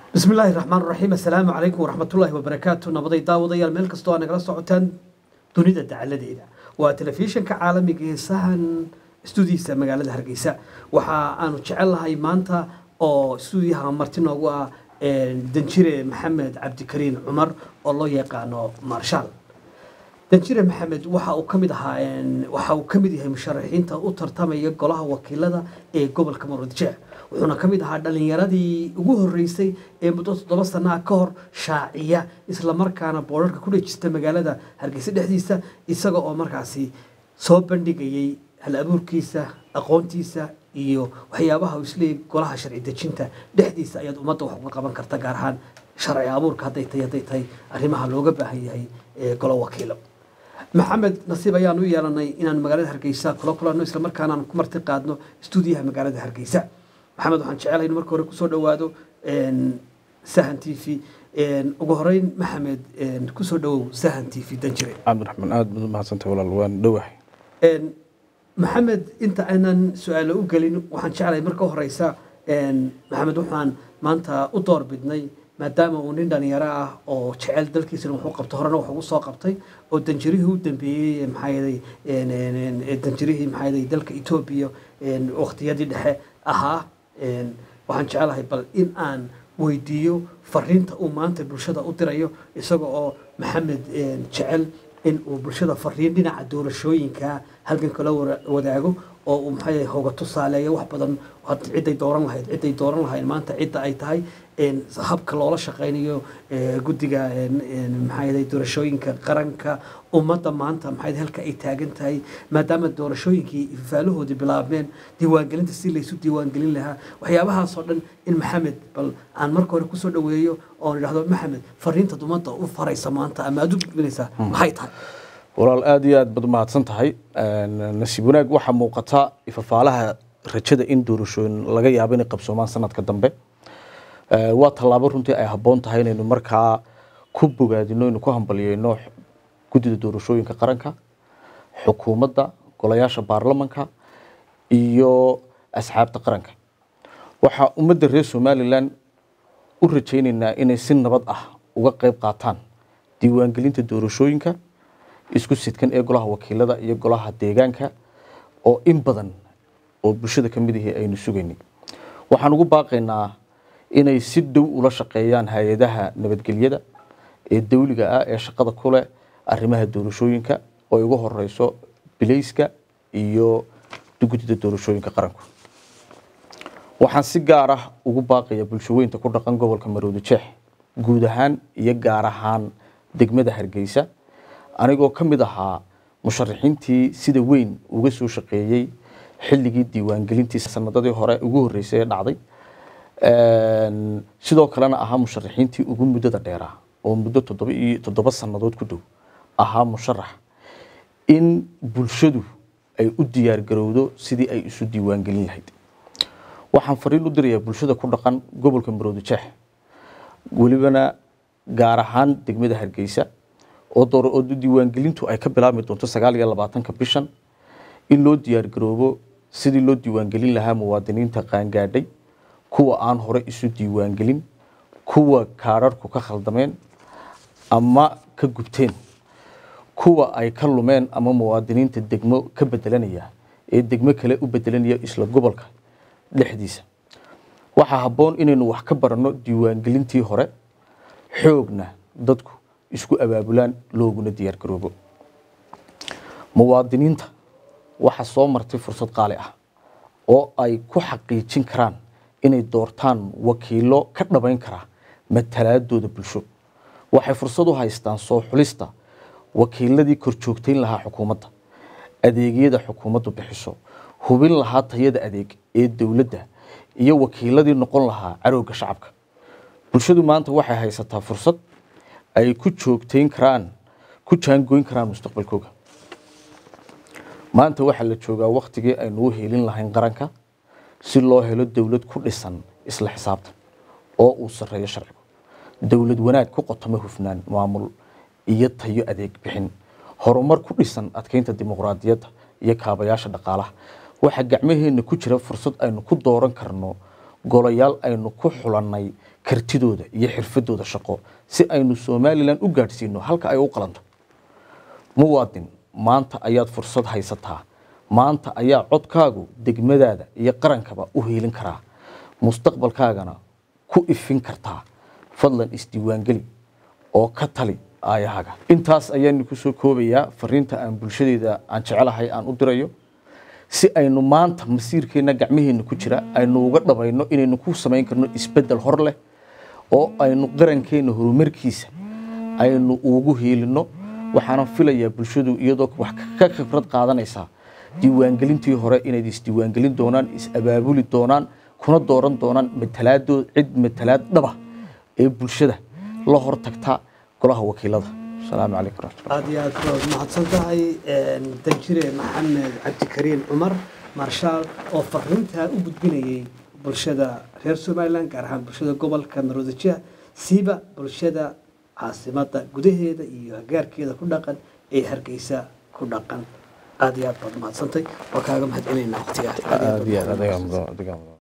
bismi illaahi raxmaan raxiim assalaamu calaykum waraxmatullaahi wabarakaatu nabaday daawadayaal meel kastoo aa nagala socotaan dunida dacaladeeda waa telefishinka caalamiga ee sahan stuudiyiisa magaalada hargeysa waxa aanu jecellahay maanta oo stuudiyaha marti noogu ah danjire maxamed cabdikariin cumar oo loo yaqaano marshaal danjire maxamed waxa uu kamid ahaa waxa uu kamid yahay musharaxiinta u tartamaya golaha wakiilada ee gobolka maroodijeec wuxuuna ka mid ahaa dhalinyaradii ugu horeysay ee muddo toddoba sanaa ka hor shaaciya islamarkaana boorarka ku dhejista magaalada hargeysa dhexdiisa isaga oo markaasi soo bandhigayay hal abuurkiisa aqoontiisa iyo waxyaabaha uu isleeyay golaha sharci dejinta dhexdiisa ayaad ummadda wax uga qaban karta gaar ahaan sharci abuurka hadday tahay hadday tahay arrimaha looga baahan yahay ee golo wakiilo maxamed nasiib ayaan u yeelanay inaan magaalada hargeysa kula kulanno islamarkaana aan ku marti qaadno stuudiyaha magaalada hargeysa maxamed waxaan jecelahay in marka hore kusoo dhowaado sahan t v ugu horeyn maxamed kusoo dhowow sahan t v danjire cabdiraxmaan aada baad umahadsantay walaal waan dhowahay maxamed inta aanan su-aalo u gelin waxaan jeclahay marka horeysa maxamed waxaan maanta u door bidnay maadaama uu nin dhalinyaro ah oo jecel dalkiisana wuxuu qabto horena wax ugu soo qabtay oo danjirihii u dambeeyey maxaayaday danjirihii maxaayaday dalka etoobiya waqtiyadii dhexe ahaa waxaan jecelahay bal in aan weydiiyo fariinta uu maanta bulshada u dirayo isaga oo maxamed jecel in uu bulshada fariin dhinaca doorashooyinka halgan kala wadaago oo uu maxaa hoga tusaaleeyo wax badan ciday dooran lahayd ciday dooran lahayd maanta cidda ay tahay habka loola shaqaynayo guddiga maxaa doorashooyinka qaranka ummadda maanta maxaa halka ay taagan tahay maadaama doorashooyinkii faalahoodii bilaabmeen diiwaangelinta si laysu diiwaangelin lahaa waxyaabahaasoo dhan in maxamed bal aan marka hore kusoo dhoweeyo oon idhahdo maxamed fariintaad ummadda u faraysa maanta ama aad u gudbinaysaa maxay tahay walaal aada iyo aad baad umahadsan tahay nasiib wanaag waxaa muuqata ifafaalaha rajada in doorashooyin laga yaabo inay qabsoomaan sanadka dambe waa tallaabo runtii ay habboon tahay inaynu markaa ku bogaadino inu ku hambaliyeyno guddida doorashooyinka qaranka xukuumadda golayaasha baarlamanka iyo asxaabta qaranka waxaa ummadda reer somalilan u rajayneynaa inay si nabad ah uga qeyb qaataan diiwaangelinta doorashooyinka isku sidkan ee golaha wakiilada iyo golaha deegaanka oo in badan oo bulshada ka mid ahi aynu sugaynay waxaan ugu baaqaynaa inay si dhow ula shaqeeyaan hay-adaha nabadgelyada ee dawliga ah ee shaqada ku leh arrimaha doorashooyinka oo ay ugu horeyso bilayska iyo guddida doorashooyinka qaranku waxaan si gaar ah ugu baaqaya bulshaweynta ku dhaqan gobolka maroodi jeex guud ahaan iyo gaar ahaan degmada hargeysa anigoo ka mid ahaa musharaxiintii sida weyn uga soo shaqeeyey xilligii diiwaangelintii sanadadii hore ugu horeysay ee dhacday sidoo kalena ahaa musharaxiintii ugu muddada dheeraa oo muddo toddoba iyo toddoba sannadood ku dhow ahaa musharax in bulshadu ay u diyaar garowdo sidii ay isu diiwaangelin lahayd waxaan fariin u dirayaa bulshada ku dhaqan gobolka maroodi jeex welibana gaar ahaan degmada hargeysa oo diiwaangelintu ay ka bilaabmi doonto sagaal iyo labaatanka bishan in loo diyaar garoobo sidii loo diiwaangelin lahaa muwaadiniinta qaangaadhay kuwa aan hore isu diiwaangelin kuwa kaararhku ka khaldameen ama ka gubteen kuwa ay ka lumeen ama muwaadiniinta degmo ka bedelanaya ee degmo kale u bedelanaya isla gobolka dhexdiisa waxaa habboon inaynu wax ka baranno diiwaangelintii hore xoogna dadku isku abaabulaan looguna diyaar garoobo muwaadiniinta waxaa soo martay fursad qaali ah oo ay ku xaqiijin karaan inay doortaan wakiilo ka dhabayn kara matalaadooda bulsho waxay fursad u haystaan soo xulista wakiiladii korjoogtayn lahaa xukuumadda adeegyada xukuumaddu bixiso hubin lahaa tayada adeeg ee dowladda iyo wakiiladii noqon lahaa carowga shacabka bulshadu maanta waxay haysataa fursad ay ku joogtayn karaan ku jaangoyn karaan mustaqbalkooga maanta waxaa la joogaa waktigii aynu u heelin lahayn qaranka si loo helo dowlad ku dhisan isla xisaabtan oo uu sareeyo sharcigu dowlad wanaag ku qotoma hufnaan maamul iyo tayo adeeg bixin horumar ku dhisan adkeynta dimuqraadiyadda iyo kaabayaasha dhaqaalaha waxaa gacmaheena ku jira fursad aynu ku dooran karno golayaal aynu ku xulannay kartidooda iyo xirfadooda shaqo si aynu somalilan u gaadhsiino halka ay u qalanto muwaadin maanta ayaad fursad haysataa maanta ayaa codkaagu degmadaada iyo qarankaba u hiilin karaa mustaqbalkaagana ku ifin kartaa fadlan isdiiwaangeli oo ka tali aayahaaga intaas ayaanu kusoo koobayaa fariinta aan bulshadeeda aan jecelahay aan u dirayo si aynu maanta masiirkeenna gacmaheenna ku jira aynu uga dhabayno inaynu ku samayn karno isbeddel hor leh oo aynu qarankeenna horumarkiisa aynu ugu hiilino waxaana filayaa bulshadu iyadoo wax ka khibrad qaadanaysaa diiwaangelintii hore inayd isdiiwaangelin doonaan is-abaabuli doonaan kuna dooran doonaan matalaadoo cid matalaad dhaba ee bulshada la hor tagta golaha wakiilada asalaamu calaykum raxmatullah aad iyo aad baad mahadsan tahay danjire maxamed cabdikariin cumar marshaal oo fariintaa u gudbinayay bulshada reer somalilan gaar ahaan bulshada gobolka maroodijeha siiba bulshada caasimada gudaheeda iyo hagaarkeeda ku dhaqan ee hargeysa ku dhaqan aad iyo aad baad mahadsantay waa kaaga mahad celinaynaa waqtigaa aad iyo aad adiga mudan- adiga mudan.